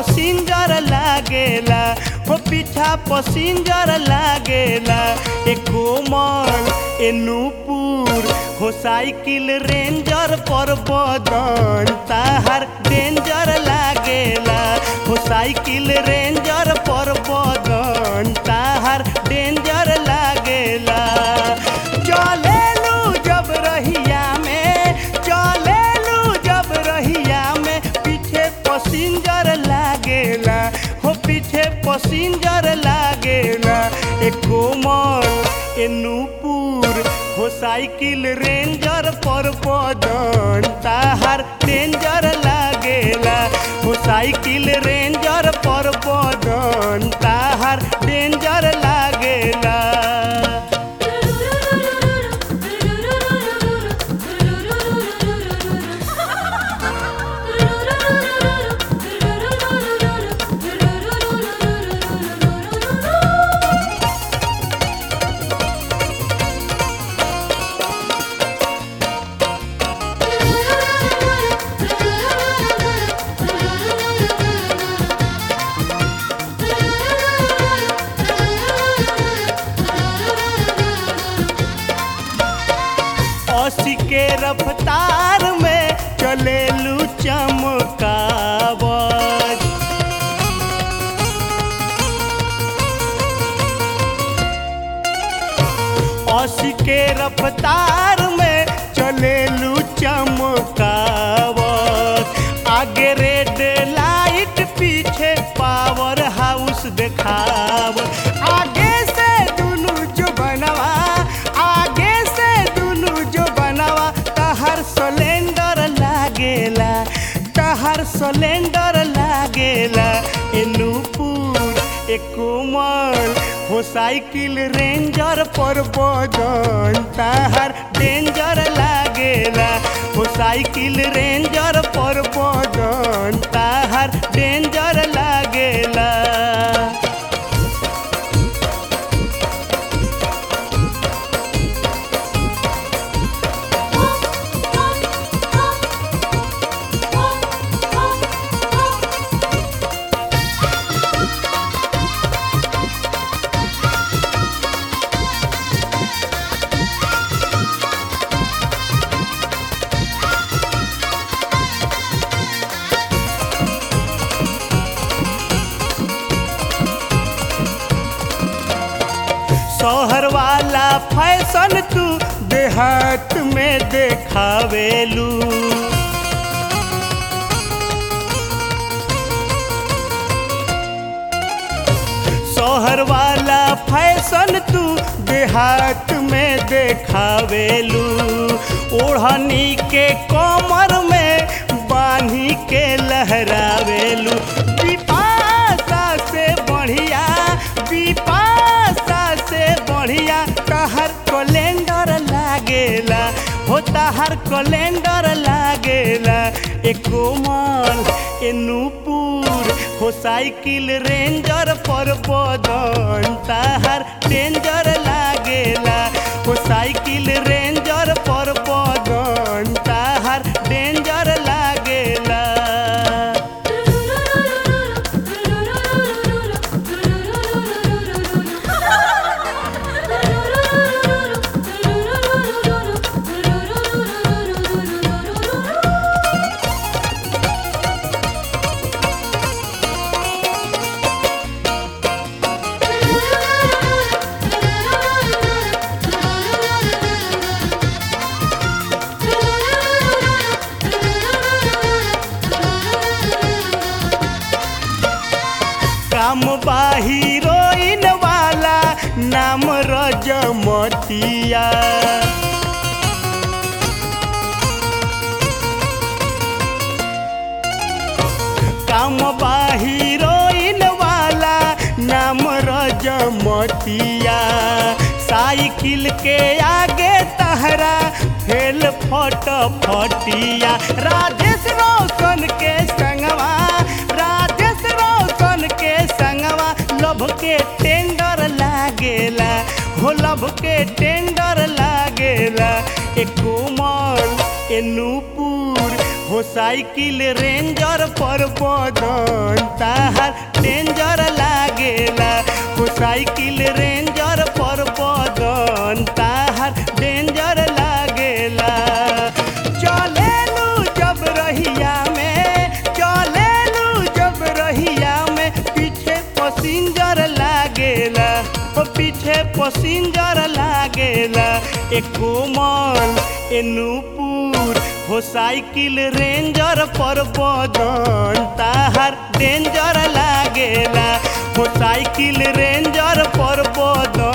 passenger लागेला हो पीछा पसिंजर लागेला ए कोमल ए नूपुर हो साइकिल रेंजर पर बदन ताहार डेंजर लागेला हो साइकिल रेंजर पर बदन ताहार डेंजर लागेला चलेलू जब रहिया में चलेलू जब रहिया में पीछे पसिंजर लागेला हो पीछे पसिंजर लागेला ए कोमल ए नूपुर हो साइकिल रेंजर पर बदन ताहार डेंजर लागेला हो साइकिल रेंजर पर बदन ताहार डेंजर लागेला अस्सी के रफ्तार में चलेलू चमकावत अस्सी के रफ्तार में चलेलू चमकावत आगे रेड लाइट पीछे पावर हाउस देखावत आगे से दुनू जो बनवा आगे से दुनू जो बनवा तहर सिलेंडर लागेला तहर सिलेंडर लागेला ए नूपुर ए कोमल हो साइकिल रेंजर पर बदन तहर डेंजर लागेला हो साइकिल रेंजर पर बदन तहर डेंजर लागेला शहर वाला फैशन तू देहात में देखावेलू शहर वाला फैशन तू देहात में देखावेलू ओढ़नी के कमर में बांधी के लहरावेलू पिपासा से बढ़िया पिपासा से बढ़िया तहर कैलेंडर लागेला हो तहर कैलेंडर लागेला ए कोमल ए नूपुर हो साइकिल रेंजर पर बदन तहर डेंजर लागेला हो साइकिल रेंजर पर बदन तहर डेंजर लागेला काम बा हीरोइन वाला नाम रजमतिया काम बा हीरोइन वाला नाम रजमतिया साइकिल के आगे तहरा फेल फट फटिया राजेश रोशन के संगवा राजेश रोशन के संगवा लभ के टेंडर लागेला हो लभ के टेंडर लागेला ए कोमल ए नूपुर हो साइकिल रेंजर पर बदन ता साइकिल रेंजर पर बदन ताहार डेंजर लागेला चलेलू जब रहिया में चलेलू जब रहिया में पीछे पसिंजर लागेला ओ पीछे पसिंजर लागेला ए कोमल ए नूपुर हो साइकिल रेंजर पर बदन ताहार डेंजर लागेला हो साइकिल रेंजर पर बदन